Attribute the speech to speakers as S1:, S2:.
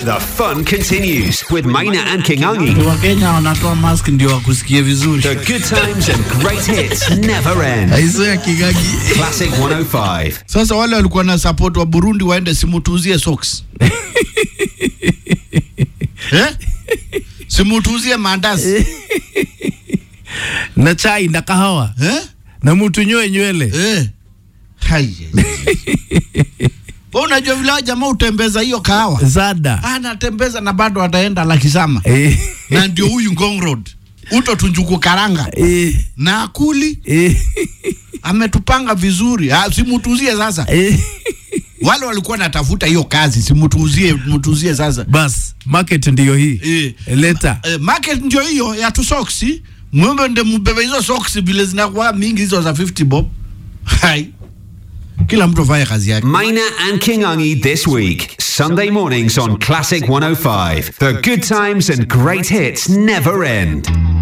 S1: The fun continues with Maina and Kingangi.
S2: wakenya wanatoa mask ndio wakusikie vizuri
S1: The good times and great hits never end.
S2: aiso ya kigagi
S1: Classic 105.
S3: Sasa wale walikuwa na support wa Burundi waende simutuzie socks eh? simutuzie mandazi
S2: na chai na kahawa
S3: eh?
S2: na mtu nyoe nywele
S3: Eh. Hai. Wewe unajua vile hao jamaa utembeza hiyo kahawa
S2: zada
S3: anatembeza na bado ataenda Lakisama
S2: eh,
S3: na ndio huyu Ngong Road uto tunjuku karanga
S2: eh,
S3: na akuli
S2: eh,
S3: ametupanga vizuri ah, simutuzie sasa
S2: eh.
S3: wale walikuwa natafuta hiyo kazi simutuzie mutuzie sasa
S2: bas market ndiyo hii
S3: Eh.
S2: leta
S3: eh, market ndio hiyo ya tu soksi mwembe nde mbebe hizo soksi vile zinakuwa mingi hizo za 50 bob hai kila mtu afanye kazi yake
S1: Maina and Kingangi this week. Sunday mornings on Classic 105. The good times and great hits never end.